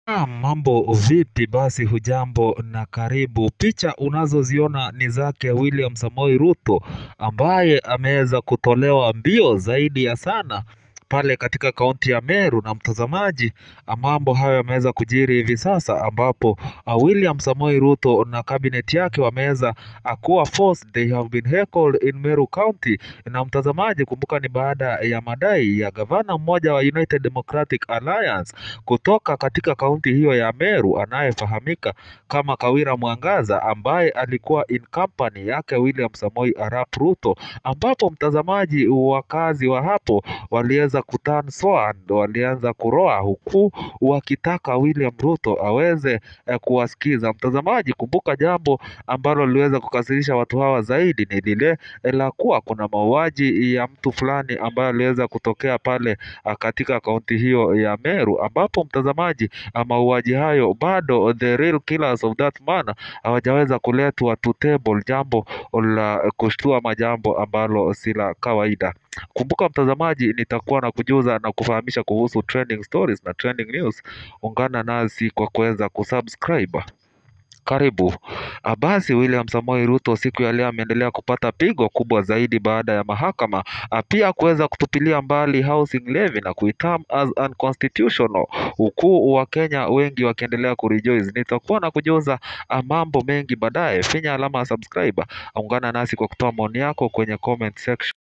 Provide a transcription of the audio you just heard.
Ah, mambo vipi basi hujambo na karibu. Picha unazoziona ni zake William Samoei Ruto ambaye ameweza kutolewa mbio zaidi ya sana pale katika kaunti ya Meru na mtazamaji, mambo hayo yameweza kujiri hivi sasa ambapo uh, William Samoei Ruto na cabinet yake wameweza uh, kuwa forced they have been heckled in Meru County. Na mtazamaji, kumbuka ni baada ya madai ya gavana mmoja wa United Democratic Alliance kutoka katika kaunti hiyo ya Meru anayefahamika kama Kawira Mwangaza ambaye alikuwa in company yake William Samoei Arap Ruto, ambapo mtazamaji, wakazi wa hapo waliweza kuturn sour, walianza kuroa huku wakitaka William Ruto aweze eh, kuwasikiza. Mtazamaji, kumbuka jambo ambalo liliweza kukasirisha watu hawa zaidi ni lile eh, la kuwa kuna mauaji ya mtu fulani ambayo aliweza kutokea pale ah, katika kaunti hiyo ya Meru, ambapo mtazamaji, ah, mauaji hayo bado the real killers of that man hawajaweza kuletwa to table, jambo la kushtua majambo ambalo si la kawaida. Kumbuka mtazamaji, nitakuwa na kujuza na kufahamisha kuhusu trending stories na trending news. Ungana nasi kwa kuweza kusubscribe. Karibu. Ah, Basi William Samoei Ruto siku ya leo ameendelea kupata pigo kubwa zaidi baada ya mahakama ah, pia kuweza kutupilia mbali housing levy na kuitam as unconstitutional, huku Wakenya wengi wakiendelea kurejoice. Nitakuwa na kujuza ah, mambo mengi baadaye. Finya alama ya subscribe, ungana nasi kwa kutoa maoni yako kwenye comment section.